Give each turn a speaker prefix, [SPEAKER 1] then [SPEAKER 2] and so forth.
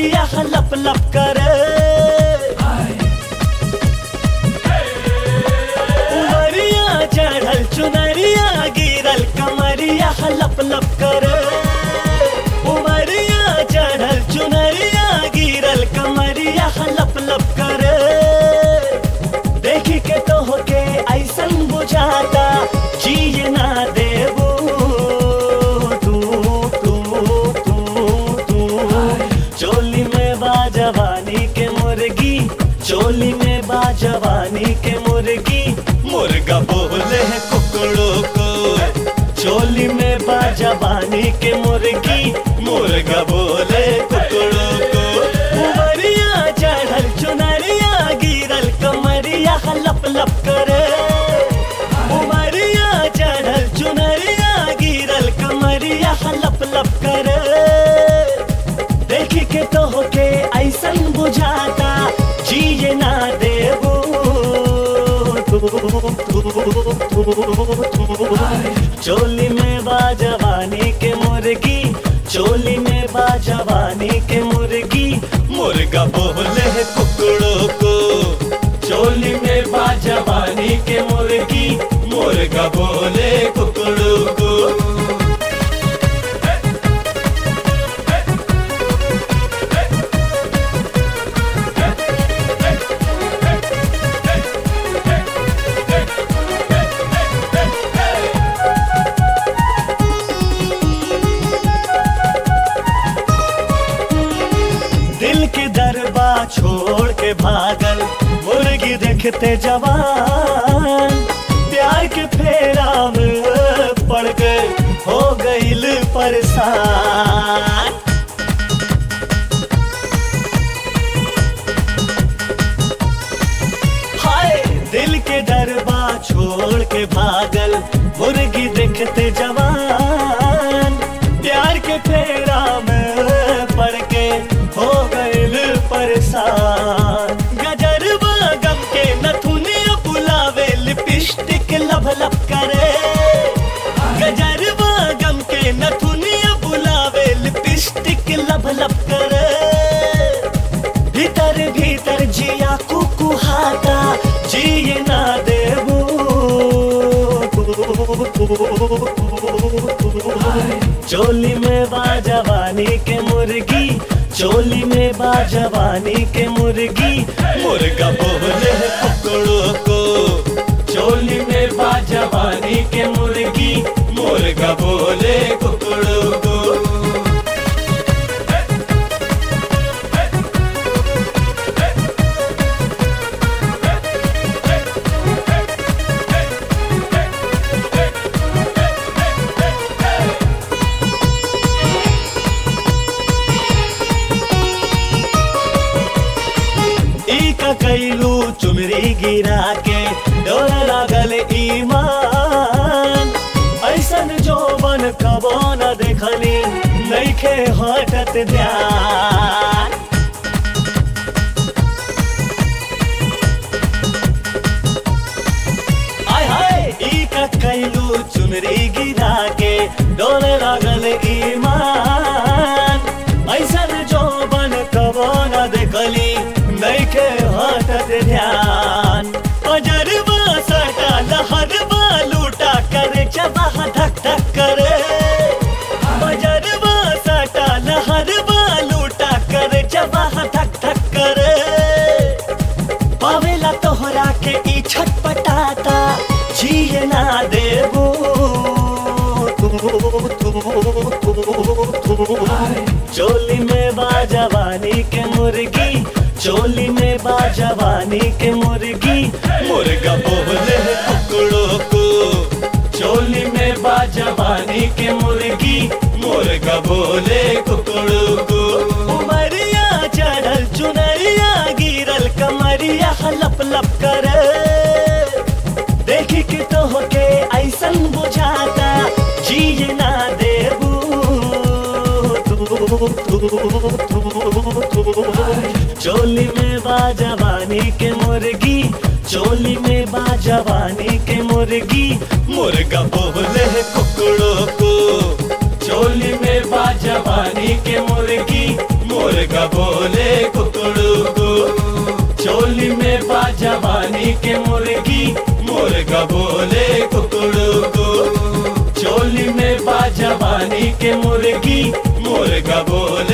[SPEAKER 1] कमरिया लप लप करे उमरिया चढ़ल चुनरिया गिरल कमरिया लप लप करे उमरिया चढ़ल चुनरिया गिरल कमरिया लप लप करे देखी के तो होके ऐसन बुझाता जिए ना देबू तू तू तू तू चोली में बा जवानी के मुर्गी चोली में बा जवानी के मुर्गी मुर्गा बोले है कुकड़ों को चोली में बा जवानी के मुर्गी मुर्गा बोले कुकड़ों को उमरिया चढ़ल चुनरिया गिरल कमरिया लप लप करे उमरिया चढ़ल चुनरिया गिरल कमरिया लप लप करे देखी के तो होके ऐसन बुझाता जिए ना देबू चोली में बा जवानी के मुर्गी चोली में बा जवानी के मुर्गी मुर्गा बोले है कुकड़ों को चोली में बा जवानी के मुर्गी मुर्गा बोले कुकड़ों को दिल की दरबा छोड़ के भागल मुर्गी देखते जवान प्यार के फेरा में पड़ गए हो गईल परेशान हाय दिल के दरबा छोड़ के भागल मुर्गी देखते जवान प्यार के फेरा में पड़ के हो गईल परेशान गजरबा गम के नथुनिया बुलावे लिपस्टिक लब लब करे गजरबा गम के नथुनिया बुलावे लिपस्टिक लब लब करे भीतर भीतर जिया कुकुहाता जिए ना देबू चोली में बा जवानी के मुर्गी चोली में बा जवानी के मुर्गी मुर्गा बोले है कुकड़ों को चोली में बा जवानी के मुर्गी मुर्गा बोले कुकड़ों को ई का कैलू चुमरी गिरा के डोर लागल ईमान ऐसन जोबन कबो न देखली नइखे हटत ध्यान आय हाय ई का कैलू चुनरी गिरा के डोर लागल ईमान ऐसन जोबन कबो न देखली नइखे हटत ध्यान अजरबा सटा लहरबा लूटा करे चबाह धक धक करे अजरबा सटा लहरबा लूटा करे चबाह धक धक करे पावेला तोहरा के ई छटपटाता जिए ना देबू चोली में बा जवानी के मुर्गी चोली में बा जवानी के मुर्गी मुर्गा बोले है कुकड़ों को चोली में बा जवानी के मुर्गी मुर्गा बोले कुकड़ों को उमरिया चढ़ल चुनरिया गिरल कमरिया लप लप करे देखी के तो होके ऐसन बुझाता जिए ना देबू चोली में बा जवानी के मुर्गी चोली में बा जवानी के मुर्गी मुर्गा बोले है कुकड़ों को चोली में बा जवानी के मुर्गी मुर्गा बोले कुकड़ू को चोली में बा जवानी के मुर्गी मुर्गा बोले कुकड़ू को चोली में बा जवानी के मुर्गी मुर्गा बोले